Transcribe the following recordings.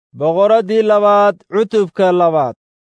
boqoraddii labaad cutubka labaad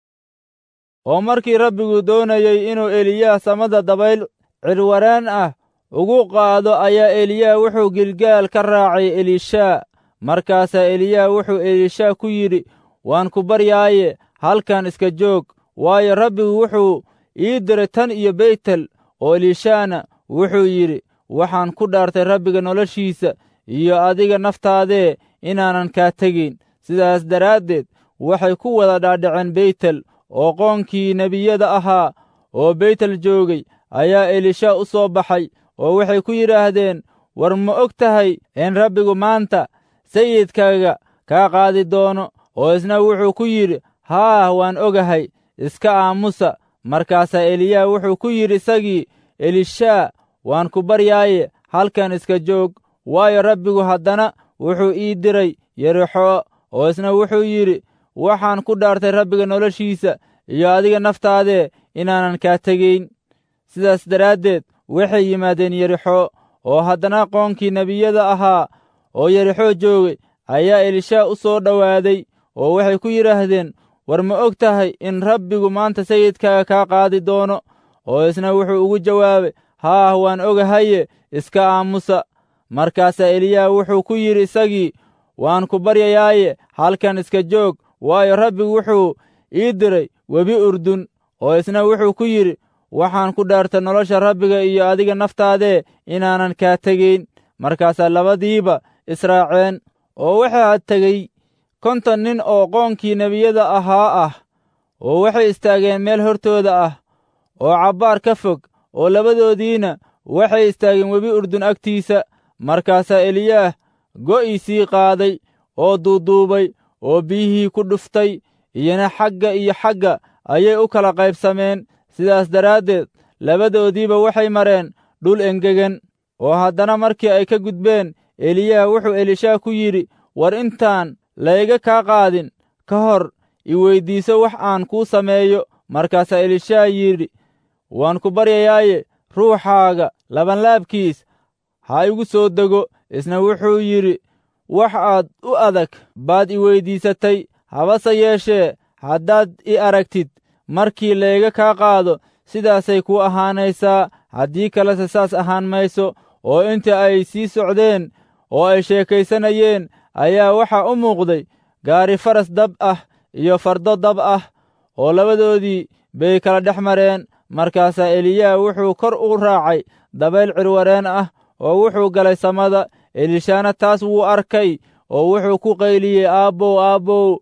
oo markii rabbigu doonayey inuu eliyaah samada dabayl cirwaraan ah ugu qaado ayaa eliyaah wuxuu gilgaal ka raacay elishaa markaasaa eliyaah wuxuu elishaa ku yidhi waan ku baryaaye halkan iska joog waayo rabbigu wuxuu ii diray tan iyo beytel oo elishaana wuxuu yidhi waxaan ku dhaartay rabbiga noloshiisa iyo adiga naftaadee inaanan kaa tegayn sidaas daraaddeed waxay ku wada dhaadhaceen beytel oo qoonkii nebiyada ahaa oo beytel joogay ayaa elisha u soo baxay oo waxay ku yidhaahdeen war ma og tahay in rabbigu maanta sayidkaaga kaa qaadi doono oo isna wuxuu ku yidhi haah waan ogahay iska aamusa markaasaa eliyaa wuxuu ku yidhi isagii elishaa waan ku baryaaye halkan iska joog waayo rabbigu haddana wuxuu ii diray yerixo oo isna wuxuu yidhi waxaan ku dhaartay rabbiga noloshiisa iyo adiga naftaadee inaanan kaa tegayn sidaas daraaddeed waxay yimaadeen yerixo oo haddana qoonkii nebiyada ahaa oo yerixo joogay ayaa elishaa u soo dhowaaday oo waxay ku yidhaahdeen war ma og tahay in rabbigu maanta sayidkaaga kaa qaadi doono oo isna wuxuu ugu jawaabay haah waan ogahaye iska aamusa markaasaa eliyaa wuxuu ku yidhi isagii waan ku baryayaaye halkan iska joog waayo rabbigu wuxuu ii diray webi urdun oo isna wuxuu ku yidhi waxaan ku dhaartay nolosha rabbiga iyo adiga naftaadee inaanan kaa tegayn markaasaa labadiiba israaceen oo waxaa tegey konton nin oo qoonkii nebiyada ahaa ah oo waxay istaageen meel hortooda ah oo cabbaar ka fog oo labadoodiina waxay istaageen webi urdun agtiisa markaasaa eliyaah go'iisii qaaday oo duuduubay oo biyihii ku dhuftay iyona xagga iyo xagga ayay u kala qaybsameen sidaas daraaddeed labadoodiiba waxay mareen dhul engegan oo haddana markii ay ka gudbeen eliyaah wuxuu elishaa ku yidhi war intaan layga kaa qaadin ka hor i weyddiiso wax aan kuu sameeyo markaasaa elishaa yidhi waan ku baryayaaye ruuxaaga labanlaabkiis ha igu soo dego isna wuxuu yidhi wax aad u adag baad i weyddiisatay habase yeeshee haddaad i aragtid markii layga kaa qaado sidaasay kuu ahaanaysaa haddii kalese saas ahaan mayso oo inta ay sii socdeen oo ay sheekaysanayeen ayaa waxaa u muuqday gaari faras dab ah iyo fardo dab ah oo labadoodii bay kala dhex mareen markaasaa eliyaa wuxuu kor u raacay dabayl cirwareen ah oo wuxuu galay samada elishaana taas wuu arkay oo wuxuu ku qayliyey aabbow aabbow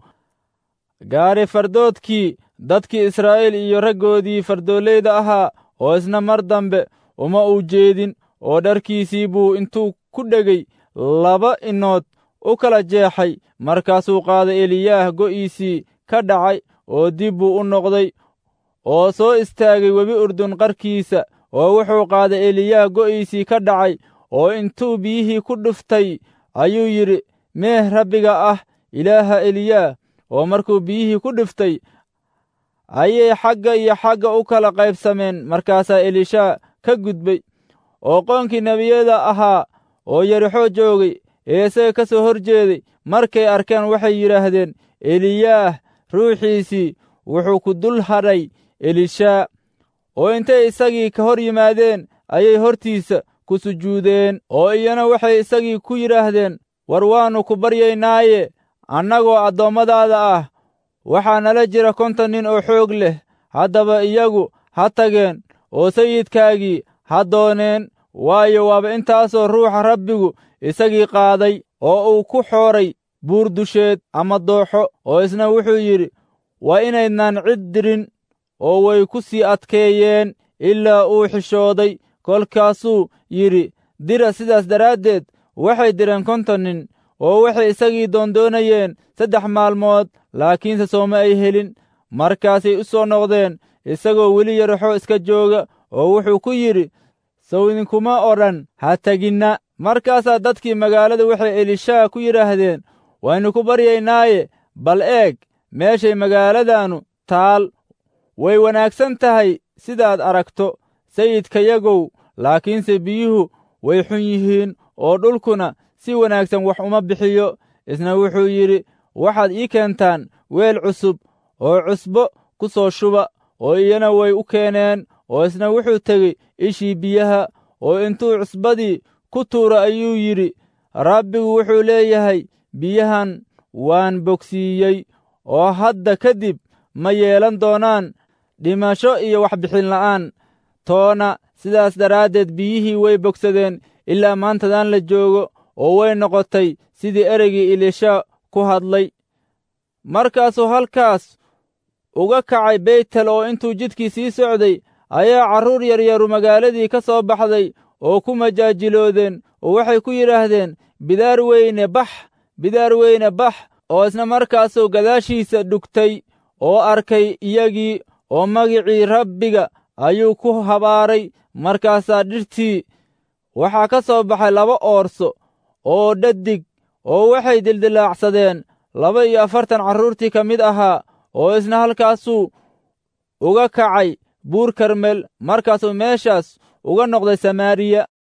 gaari fardoodkii dadkii israa'iil iyo raggoodii fardooleyda ahaa oo isna mar dambe uma uu jeedin oo dharkiisii buu intuu ku dhegay laba inood u kala jeexay markaasuu qaaday eliyaah go'iisii ka dhacay oo dib buu u noqday oo soo istaagay webi urdun qarkiisa oo wuxuu qaaday eliyaah go'iisii ka dhacay oo intuu biyihii ku dhuftay ayuu yidhi meeh rabbiga ah ilaaha eliyaah oo markuu biyihii ku dhuftay ayay xagga iyo xagga u kala qaybsameen markaasaa elishaa ka gudbay oo qoonkii nebiyada ahaa oo yerixo joogay ee isaga ka soo hor jeeday markay arkeen waxay yidhaahdeen eliyaah ruuxiisii wuxuu ku dul hadhay elishaa oo intay isagii ka hor yimaadeen ayay hortiisa ku sujuudeen oo iyana waxay isagii ku yidhaahdeen war waannu ku baryaynaaye annagoo addoommadaada ah waxaa nala jira konton nin oo xoog leh haddaba iyagu ha tageen oo sayidkaagii ha dooneen waayo waaba intaasoo ruuxa rabbigu isagii qaaday oo uu ku xooray buur dusheed ama dooxo oo isna wuxuu yidhi waa inaydnaan cid dirin oo way ku sii adkeeyeen ilaa uu xishooday kolkaasuu yidhi dira sidaas daraaddeed waxay direen konton nin oo waxay isagii doondoonayeen saddex maalmood laakiinse sooma ay helin markaasay u soo noqdeen isagoo weli yaraxo iska jooga oo wuxuu ku yidhi sow idinkuma odhan ha teginna markaasaa dadkii magaalada waxay elishaa ku yidhaahdeen waynu ku baryaynaaye bal eeg meeshay magaaladaannu taal way wanaagsan tahay sidaad aragto sayidkayagow laakiinse biyuhu way xun yihiin oo dhulkuna si wanaagsan wax uma bixiyo isna wuxuu yidhi waxaad ii keentaan weel cusub oo cusbo ku soo shuba oo iyana way u keeneen oo isna wuxuu tegey ishii biyaha oo intuu cusbadii ku tuura ayuu yidhi rabbigu wuxuu leeyahay biyahan waan bogsiiyey oo hadda kadib ma yeelan doonaan dhimasho iyo waxbixin la'aan toona sidaas daraaddeed biyihii way bogsadeen ilaa maantadan la joogo oo way noqotay sidii ereygii ilisha ku hadlay markaasuu halkaas uga kacay beytel oo intuu jidkii sii socday ayaa carruur yaryaru magaaladii ka soo baxday oo ku majaajiloodeen oo waxay ku yidhaahdeen bidaar weyne bax bidaar weyne bax oo isna markaasuu gadaashiisa dhugtay oo arkay iyagii oo magicii rabbiga ayuu ku habaaray markaasaa dhirtii waxaa ka soo baxay laba oorso oo dhadig oo waxay dildilaacsadeen laba iyo afartan carruurtii ka mid ahaa oo isna halkaasuu uga kacay buur karmel markaasuu meeshaas uga noqday samaariya